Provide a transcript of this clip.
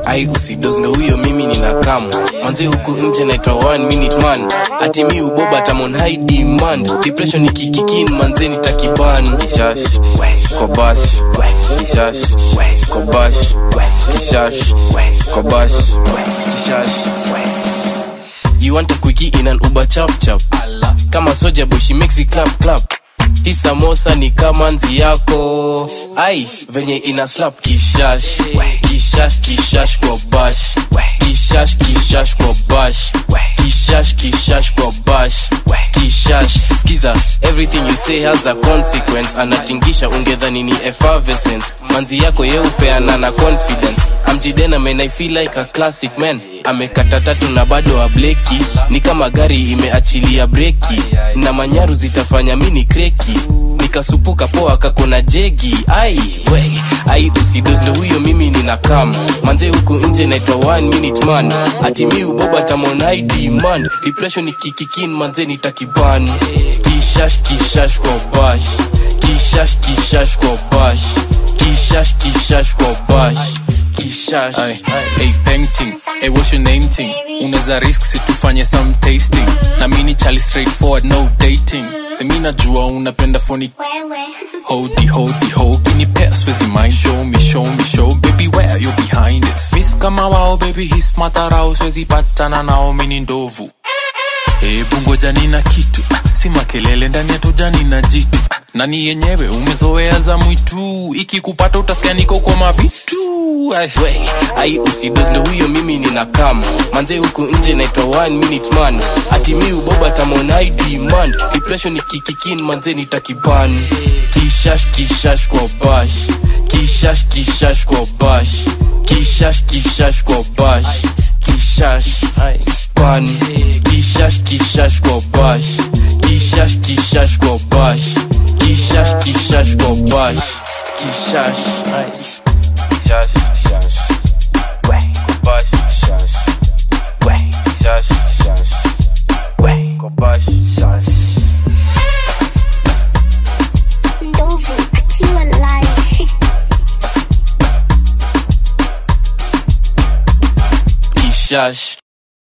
ai usidos ndo huyo mimi nina kamu manze huku nje naitwa one minute man ati mi uboba tamon high demand depression ikikikin manze nitakiban kishash kobash kishash kobash kishash kobash kishash You want a quickie in an Uber chap chap Kama soja boy she makes it clap clap Hii samosa ni kama nzi yako ai venye ina slap kishash kishash kishash kwa bash kishash kishash kwa bash kishash kishash kwa bash kishash skiza everything you say has a consequence anatingisha ungedhani ni effervescence manzi yako yeupeana na confidence amjidena man i feel like a classic man amekata tatu na bado ableki ni kama gari imeachilia breki na manyaru zitafanya mini kreki nikasupuka poa kakona jegi ai we ai usidos ndo huyo mimi nina kam manze huku nje naitwa one minute man ati mi uboba tamon high demand depression ikikikin manze nitakiban kishash kishash kwa bash kishash kishash kwa bash kishash kishash kwa bash kishash Ay, hey, painting hey, what's your name thing unaweza risk situfanye some tasting na mini chali straightforward no dating semi najua unapenda phony hodi hodi ho kinipea swezi mind show me show me show baby where you behind it miss kama wao baby his matarao swezi patana nao mini ndovu hebu ngoja nina kitu ah, si makelele ndani ya tojani na jitu ah, nani yenyewe umezoea za mwitu ikikupata utasikia niko kwa mavitu Ay, we ai usidos ndo huyo mimi nina kam manze huku nje naitwa one minute man ati mi uboba tamon high demand depression ikikikin manze nitakiban kishash kishash kwa bash kishash kishash kwa bash kishash kishash kwa bash kishash ban kishash kishash kwa bash kishash kishash kwa bash kishash kishash kwa bash kishash kishash kishash Kobash, shash. Shash, shash. Kobash, shash. Ndovu akiwa live. Kishash.